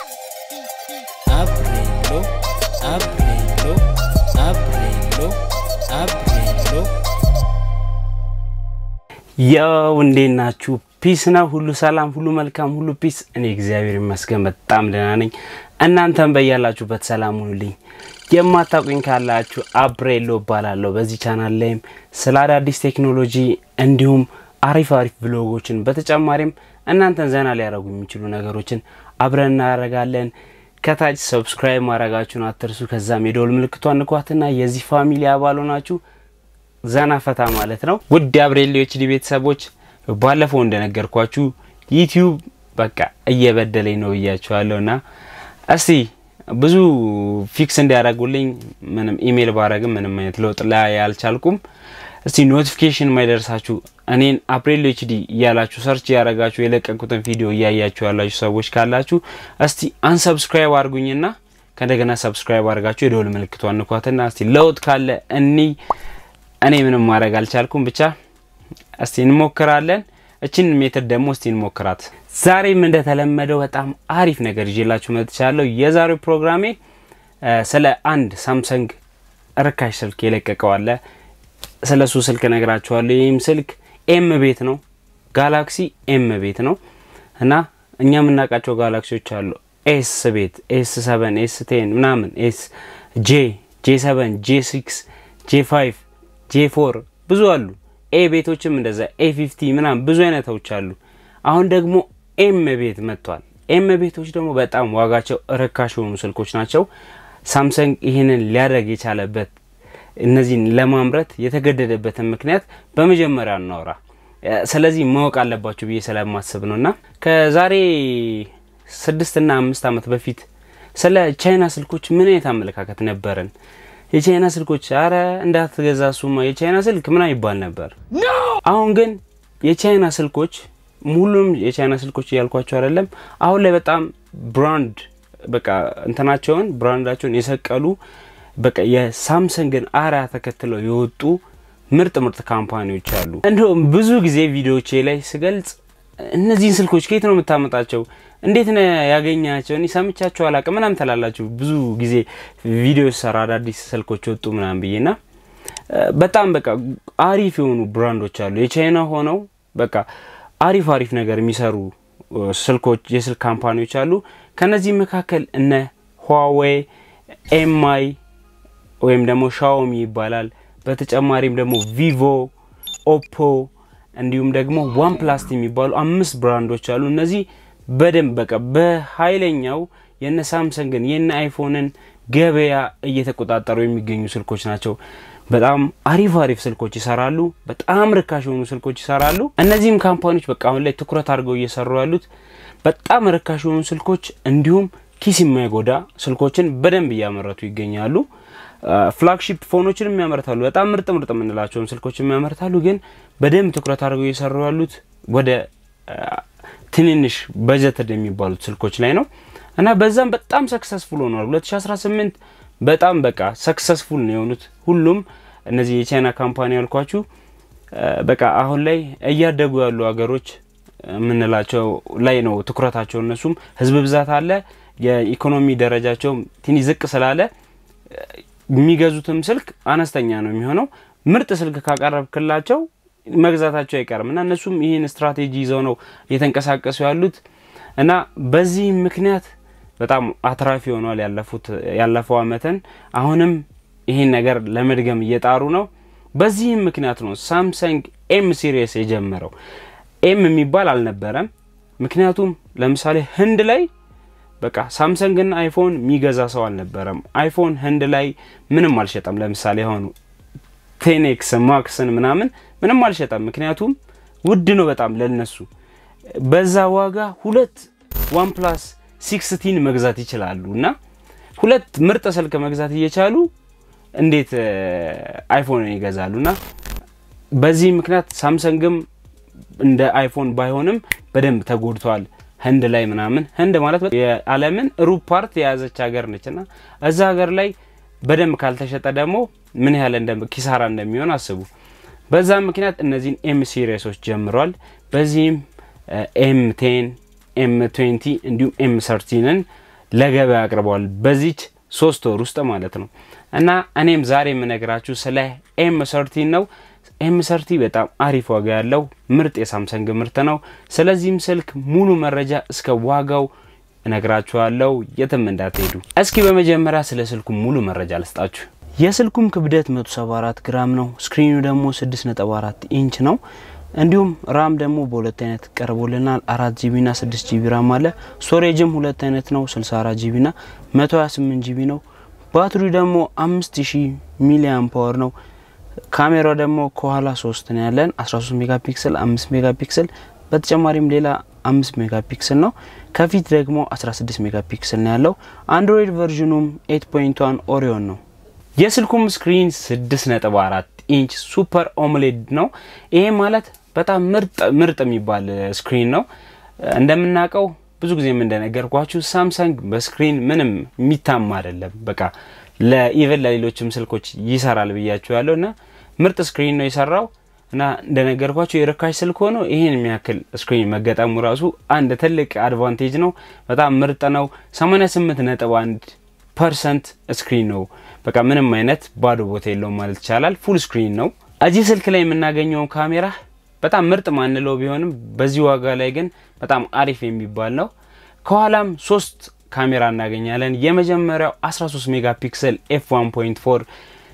Abrelo, abrelo, abrelo, abrelo ያው እንዴት ናችሁ? ፒስ ነው፣ ሁሉ ሰላም፣ ሁሉ መልካም፣ ሁሉ ፒስ። እኔ እግዚአብሔር ይመስገን በጣም ደህና ነኝ። እናንተም በያላችሁበት ሰላም ሁኑልኝ። የማታውቁኝ ካላችሁ አብሬሎ እባላለሁ። በዚህ ቻናል ላይም ስለ አዳዲስ ቴክኖሎጂ እንዲሁም አሪፍ አሪፍ ብሎጎችን በተጨማሪም እናንተን ዘና ሊያደርጉ የሚችሉ ነገሮችን አብረን እናደርጋለን። ከታች ሰብስክራይብ ማድረጋችሁን አትርሱ። ከዛም የደወል ምልክቷን ንኳትና የዚህ ፋሚሊ አባል ሆናችሁ ዘና ፈታ ማለት ነው። ውድ የአብሬሎ ኤችዲ ቤተሰቦች ባለፈው እንደነገርኳችሁ ዩቲዩብ በቃ እየበደለኝ ነው ብያችኋለሁ እና እስቲ ብዙ ፊክስ እንዲያደርጉልኝ ምንም ኢሜይል ባረግም ምንም አይነት ለውጥ ላይ አልቻልኩም። እስቲ ኖቲፊኬሽን የማይደርሳችሁ እኔን አፕሬሎ ኤችዲ እያላችሁ ሰርች እያደረጋችሁ የለቀኩትን ቪዲዮ እያያችሁ ያላችሁ ሰዎች ካላችሁ እስቲ አንሰብስክራይብ አድርጉኝና ከእንደገና ሰብስክራይብ አድርጋችሁ የደወል ምልክቷን ንኳትና እስቲ ለውጥ ካለ እኒ እኔ ምንም ማድረግ አልቻልኩም። ብቻ እስቲ እንሞክራለን። እችን ሜትር ደግሞ እስቲ እንሞክራት። ዛሬም እንደተለመደው በጣም አሪፍ ነገር ይዤላችሁ መጥቻለሁ። የዛሬው ፕሮግራሜ ስለ አንድ ሳምሰንግ ርካሽ ስልክ የለቀቀው አለ። ስለ እሱ ስልክ ነግራችኋለሁ። ይህም ስልክ ኤም ቤት ነው፣ ጋላክሲ ኤም ቤት ነው እና እኛ የምናውቃቸው ጋላክሲዎች አሉ። ኤስ ቤት፣ ኤስ ሰቨን፣ ኤስ ቴን ምናምን፣ ኤስ ጄ፣ ጄ ሰቨን፣ ጄ ሲክስ፣ ጄ ፋይቭ ጄ ፎር ብዙ አሉ። ኤ ቤቶችም እንደዛ ኤ ፊፍቲ ምናምን ብዙ አይነቶች አሉ። አሁን ደግሞ ኤም ቤት መጥቷል። ኤም ቤቶች ደግሞ በጣም ዋጋቸው ርካሽ የሆኑ ስልኮች ናቸው። ሳምሰንግ ይህንን ሊያደርግ የቻለበት እነዚህን ለማምረት የተገደደበትን ምክንያት በመጀመሪያ እናወራ። ስለዚህ ማወቅ አለባችሁ ብዬ ስለማስብ ነው እና ከዛሬ ስድስትና አምስት ዓመት በፊት ስለ ቻይና ስልኮች ምን አይነት አመለካከት ነበረን? የቻይና ስልኮች አረ እንዳትገዛ ሱማ የቻይና ስልክ ምና ይባል ነበር። አሁን ግን የቻይና ስልኮች ሁሉም የቻይና ስልኮች እያልኳቸው አይደለም። አሁን ላይ በጣም ብራንድ በቃ እንትናቸውን ብራንዳቸውን የሰቀሉ በቃ የሳምሰንግን አርያ ተከትለው የወጡ ምርጥ ምርጥ ካምፓኒዎች አሉ። እንዲሁም ብዙ ጊዜ ቪዲዮቼ ላይ ስገልጽ እነዚህን ስልኮች ከየት ነው የምታመጣቸው? እንዴት ነው ያገኛቸው? እኔ ሰምቻቸው አላቅም ምናምን ትላላችሁ። ብዙ ጊዜ ቪዲዮ ሰራ አዳዲስ ስልኮች ወጡ ምናምን ብዬና በጣም በቃ አሪፍ የሆኑ ብራንዶች አሉ የቻይና ሆነው በቃ አሪፍ አሪፍ ነገር የሚሰሩ ስልኮች የስልክ ካምፓኒዎች አሉ። ከነዚህ መካከል እነ ሁዋዌ፣ ኤምአይ ወይም ደግሞ ሻኦሚ ይባላል። በተጨማሪም ደግሞ ቪቮ፣ ኦፖ እንዲሁም ደግሞ ዋን ፕላስ የሚባሉ አምስት ብራንዶች አሉ። እነዚህ በደንብ በቃ በኃይለኛው የነ ሳምሰንግን የነ አይፎንን ገበያ እየተቆጣጠሩ የሚገኙ ስልኮች ናቸው። በጣም አሪፍ አሪፍ ስልኮች ይሰራሉ። በጣም ርካሽ የሆኑ ስልኮች ይሰራሉ። እነዚህም ካምፓኒዎች በቃ አሁን ላይ ትኩረት አድርገው እየሰሩ ያሉት በጣም ርካሽ የሆኑ ስልኮች እንዲሁም ኪስ የማይጎዳ ስልኮችን በደንብ እያመረቱ ይገኛሉ። ፍላግሺፕ ፎኖችንም ያመርታሉ። በጣም ምርጥ ምርጥ የምንላቸውን ስልኮችን ያመርታሉ። ግን በደንብ ትኩረት አድርገው እየሰሩ ያሉት ወደ ትንንሽ በጀትድ የሚባሉት ስልኮች ላይ ነው እና በዛም በጣም ሰክሰስፉል ሆኗል። 2018 በጣም በቃ ሰክሰስፉል ነው የሆኑት ሁሉም እነዚህ የቻይና ካምፓኒ ያልኳችሁ በቃ አሁን ላይ እያደጉ ያሉ ሀገሮች የምንላቸው ላይ ነው ትኩረታቸው። እነሱም ህዝብ ብዛት አለ፣ የኢኮኖሚ ደረጃቸው ትንሽ ዝቅ ስላለ የሚገዙትም ስልክ አነስተኛ ነው የሚሆነው። ምርጥ ስልክ ካቀረብክላቸው መግዛታቸው አይቀርም እና እነሱም ይህን ስትራቴጂ ይዘው ነው እየተንቀሳቀሱ ያሉት እና በዚህ ምክንያት በጣም አትራፊ ሆኗል ያለፉት ያለፈው አመትን አሁንም ይህን ነገር ለመድገም እየጣሩ ነው። በዚህም ምክንያት ነው ሳምሰንግ ኤም ሲሪየስ የጀመረው። ኤም የሚባል አልነበረም። ምክንያቱም ለምሳሌ ህንድ ላይ በቃ ሳምሰንግና አይፎን የሚገዛ ሰው አልነበረም። አይፎን ህንድ ላይ ምንም አልሸጠም። ለምሳሌ የሆኑ ቴኔክስ ማክስን ምናምን ምንም አልሸጠም። ምክንያቱም ውድ ነው በጣም ለነሱ። በዛ ዋጋ ሁለት ዋን ፕላስ ሲክስቲን መግዛት ይችላሉ እና ሁለት ምርጥ ስልክ መግዛት እየቻሉ እንዴት አይፎን ይገዛሉ? እና በዚህ ምክንያት ሳምሰንግም እንደ አይፎን ባይሆንም በደንብ ተጎድተዋል። ህንድ ላይ ምናምን ህንድ ማለት የዓለምን ሩብ ፓርት የያዘች ሀገር ነች እና እዛ ሀገር ላይ በደንብ ካልተሸጠ ደግሞ ምን ያህል ኪሳራ እንደሚሆን አስቡ። በዛ ምክንያት እነዚህን ኤም ሲሪየሶች ጀምሯል። በዚህም ኤም ቴን ኤም ትዌንቲ እንዲሁም ኤም ሰርቲንን ለገበያ አቅርበዋል በዚች ሶስት ወር ውስጥ ማለት ነው። እና እኔም ዛሬ የምነግራችሁ ስለ ኤም ሰርቲን ነው። ኤም ሰርቲ በጣም አሪፍ ዋጋ ያለው ምርጥ የሳምሰንግ ምርት ነው። ስለዚህም ስልክ ሙሉ መረጃ እስከ ዋጋው እነግራችኋለሁ። የትም እንዳትሄዱ። እስኪ በመጀመሪያ ስለ ስልኩ ሙሉ መረጃ ልስጣችሁ። የስልኩም ክብደት 174 ግራም ነው። ስክሪኑ ደግሞ 6.4 ኢንች ነው። እንዲሁም ራም ደግሞ በሁለት አይነት ቀርቦልናል። አራት ጂቢ ና ስድስት ጂቢ ራም አለ። ስቶሬጅም ሁለት አይነት ነው። 64 ጂቢ ና 128 ጂቢ ነው። ባትሪ ደግሞ 5000 ሚሊ አምፓወር ነው። ካሜራው ደግሞ ከኋላ ሶስት ነው ያለን 13 ሜጋ ፒክስል፣ 5 ሜጋ ፒክስል በተጨማሪም ሌላ 5 ሜጋ ፒክስል ነው። ከፊት ደግሞ 16 ሜጋ ፒክስል ነው ያለው። አንድሮይድ ቨርዥኑም 8.1 ኦሪዮን ነው። የስልኩም ስክሪን 6.4 ኢንች ሱፐር ኦምሌድ ነው። ይሄ ማለት በጣም ምርጥ ምርጥ የሚባል ስክሪን ነው። እንደምናውቀው ብዙ ጊዜም እንደነገርኳችሁ ሳምሰንግ በስክሪን ምንም የሚታማ አይደለም። በቃ ለኢቨን ለሌሎችም ስልኮች ይሰራል ብያችሁ ያለው እና ምርጥ ስክሪን ነው የሰራው እና እንደነገርኳችሁ የርካሽ ስልክ ሆኖ ይህን የሚያክል ስክሪን መገጠሙ ራሱ አንድ ትልቅ አድቫንቴጅ ነው። በጣም ምርጥ ነው። 88 ነጥብ 1 ፐርሰንት ስክሪን ነው። በቃ ምንም አይነት ባዶ ቦታ የለውም ማለት ይቻላል። ፉል ስክሪን ነው። እዚህ ስልክ ላይ የምናገኘው ካሜራ በጣም ምርጥ ማንለው ቢሆንም በዚህ ዋጋ ላይ ግን በጣም አሪፍ የሚባል ነው። ከኋላም ሶስት ካሜራ እናገኛለን። የመጀመሪያው 13 ሜጋ ፒክሰል ኤፍ 1.4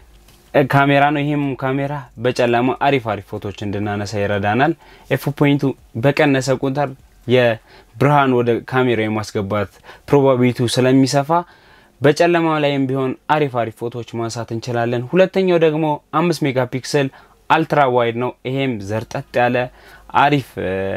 ካሜራ ነው። ይህም ካሜራ በጨለማ አሪፍ አሪፍ ፎቶች እንድናነሳ ይረዳናል። ኤፍ ፖይንቱ በቀነሰ ቁጥር የብርሃን ወደ ካሜራ የማስገባት ፕሮባቢሊቲው ስለሚሰፋ በጨለማ ላይም ቢሆን አሪፍ አሪፍ ፎቶዎች ማንሳት እንችላለን። ሁለተኛው ደግሞ አምስት ሜጋ ፒክሰል አልትራ ዋይድ ነው። ይሄም ዘርጠጥ ያለ አሪፍ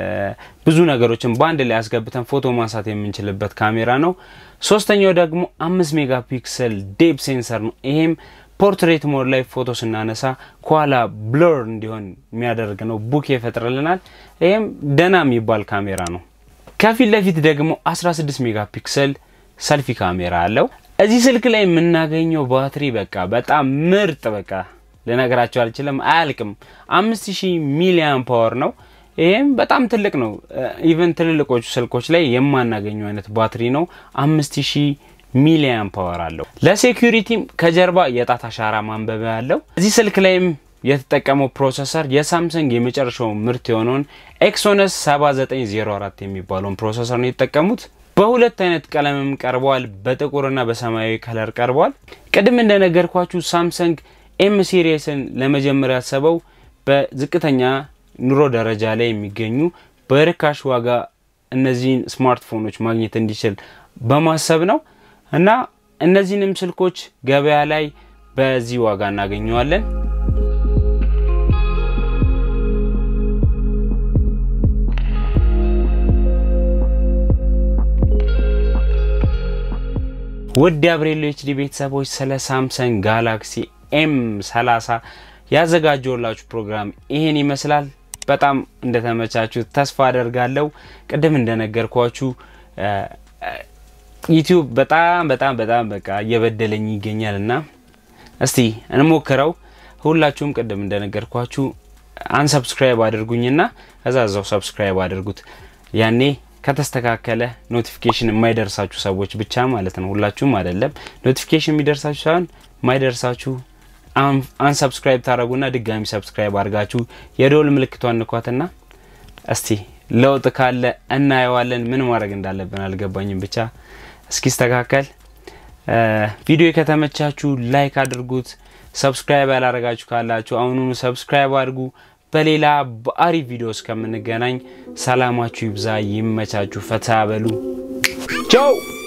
ብዙ ነገሮችን በአንድ ላይ ያስገብተን ፎቶ ማንሳት የምንችልበት ካሜራ ነው። ሶስተኛው ደግሞ አምስት ሜጋ ፒክሰል ዴፕ ሴንሰር ነው። ይሄም ፖርትሬት ሞድ ላይ ፎቶ ስናነሳ ከኋላ ብሎር እንዲሆን የሚያደርግ ነው። ቡክ ይፈጥርልናል። ይሄም ደና የሚባል ካሜራ ነው። ከፊት ለፊት ደግሞ 16 ሜጋ ፒክሰል ሰልፊ ካሜራ አለው። እዚህ ስልክ ላይ የምናገኘው ባትሪ በቃ በጣም ምርጥ በቃ ልነግራቸው አልችልም፣ አያልቅም። አምስት ሺህ ሚሊያን ፓወር ነው። ይህም በጣም ትልቅ ነው። ኢቨን ትልልቆቹ ስልኮች ላይ የማናገኘው አይነት ባትሪ ነው። አምስት ሺህ ሚሊያን ፓወር አለው። ለሴኩሪቲም ከጀርባ የጣት አሻራ ማንበቢያ አለው። እዚህ ስልክ ላይም የተጠቀመው ፕሮሰሰር የሳምሰንግ የመጨረሻው ምርት የሆነውን ኤክሶነስ 7904 የሚባለውን ፕሮሰሰር ነው የተጠቀሙት። በሁለት አይነት ቀለምም ቀርበዋል። በጥቁርና በሰማያዊ ከለር ቀርበዋል። ቅድም እንደነገርኳችሁ ሳምሰንግ ኤም ሲሪየስን ለመጀመር ያሰበው በዝቅተኛ ኑሮ ደረጃ ላይ የሚገኙ በርካሽ ዋጋ እነዚህን ስማርትፎኖች ማግኘት እንዲችል በማሰብ ነው እና እነዚህንም ስልኮች ገበያ ላይ በዚህ ዋጋ እናገኘዋለን። ውድ አብሬሎ ኤችዲ ቤተሰቦች ስለ ሳምሰንግ ጋላክሲ ኤም 30 ያዘጋጀውላችሁ ፕሮግራም ይሄን ይመስላል። በጣም እንደተመቻችሁ ተስፋ አደርጋለሁ። ቅድም እንደነገርኳችሁ ዩቲዩብ በጣም በጣም በጣም በቃ እየበደለኝ ይገኛል እና እስቲ እንሞክረው። ሁላችሁም ቅድም እንደነገርኳችሁ አንሰብስክራይብ አድርጉኝና ከዛ እዛው ሰብስክራይብ አድርጉት። ያኔ ከተስተካከለ ኖቲፊኬሽን የማይደርሳችሁ ሰዎች ብቻ ማለት ነው። ሁላችሁም አይደለም። ኖቲፊኬሽን የሚደርሳችሁ ሳይሆን የማይደርሳችሁ አንሰብስክራይብ ታደረጉና ድጋሚ ሰብስክራይብ አድርጋችሁ የደወል ምልክቷን ንኳትና እስቲ ለውጥ ካለ እናየዋለን። ምን ማድረግ እንዳለብን አልገባኝም። ብቻ እስኪስተካከል ቪዲዮ ከተመቻችሁ ላይክ አድርጉት። ሰብስክራይብ ያላረጋችሁ ካላችሁ አሁኑኑ ሰብስክራይብ አድርጉ። በሌላ በአሪፍ ቪዲዮ እስከምንገናኝ ሰላማችሁ ይብዛ፣ ይመቻችሁ፣ ፈታ በሉ። ቻው